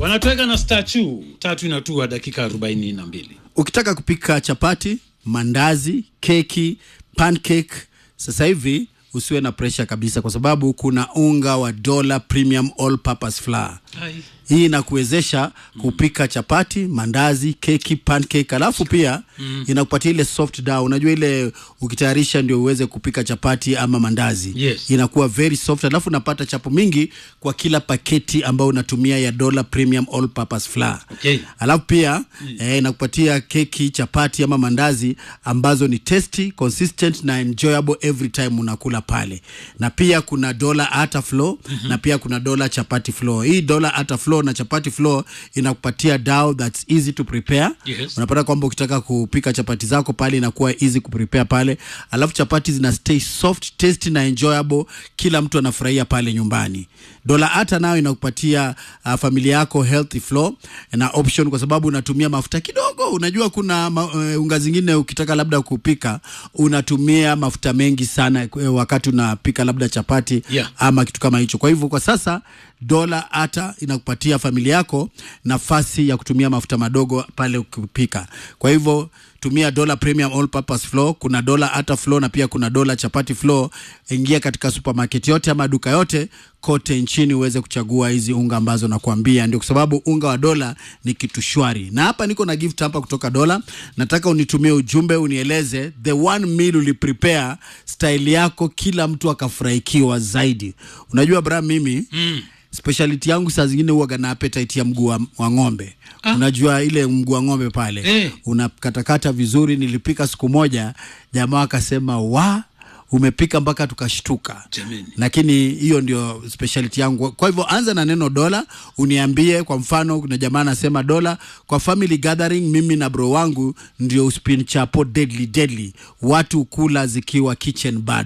wanatoweka na stachu tatu inatua dakika arobaini na mbili ukitaka kupika chapati mandazi keki pancake sasa hivi usiwe na presha kabisa kwa sababu kuna unga wa dola premium all purpose flour hii inakuwezesha kupika chapati mandazi keki pancake alafu pia mm. inakupatia ile soft dough unajua ile ukitayarisha ndio uweze kupika chapati ama mandazi Yes. inakuwa very soft alafu unapata chapo mingi kwa kila paketi ambayo unatumia ya dola premium all purpose flour Okay. alafu pia mm. eh, inakupatia keki chapati ama mandazi ambazo ni tasty consistent na enjoyable every time unakula pale na pia kuna dola ata flour mm-hmm. na pia kuna dola chapati flour hii dola ata flour na chapati flour inakupatia dough that's easy to prepare Yes. unapata kwamba ukitaka kupika chapati zako pale inakuwa easy kuprepare pale alafu chapati zina stay soft tasty na enjoyable kila mtu anafurahia pale nyumbani dola hata nayo inakupatia uh, familia yako healthy flow na option kwa sababu unatumia mafuta kidogo unajua kuna ma, uh, unga zingine ukitaka labda kupika unatumia mafuta mengi sana uh, wakati unapika labda chapati Yeah. ama kitu kama hicho kwa hivyo kwa sasa dola hata inakupatia familia yako nafasi ya kutumia mafuta madogo pale ukipika kwa hivyo tumia dola premium all purpose flour kuna dola hata flour na pia kuna dola chapati flour ingia katika supermarket yote ama duka yote kote nchini uweze kuchagua hizi unga ambazo nakuambia ndio kwa sababu unga wa dola ni kitu shwari na hapa niko na gift hapa kutoka dola nataka unitumie ujumbe unieleze the one meal uliprepare style yako kila mtu akafurahikiwa zaidi unajua bra mimi mm speciality yangu saa zingine huwaga na appetite ya mguu wa, wa ng'ombe ah. unajua ile mguu wa ng'ombe pale Eh. unakatakata vizuri nilipika siku moja jamaa akasema wa umepika mpaka tukashtuka Jameni. lakini hiyo ndio speciality yangu kwa hivyo anza na neno dola uniambie kwa mfano kuna jamaa anasema dola kwa family gathering mimi na bro wangu ndio uspin chapo deadly deadly watu kula zikiwa kitchen bad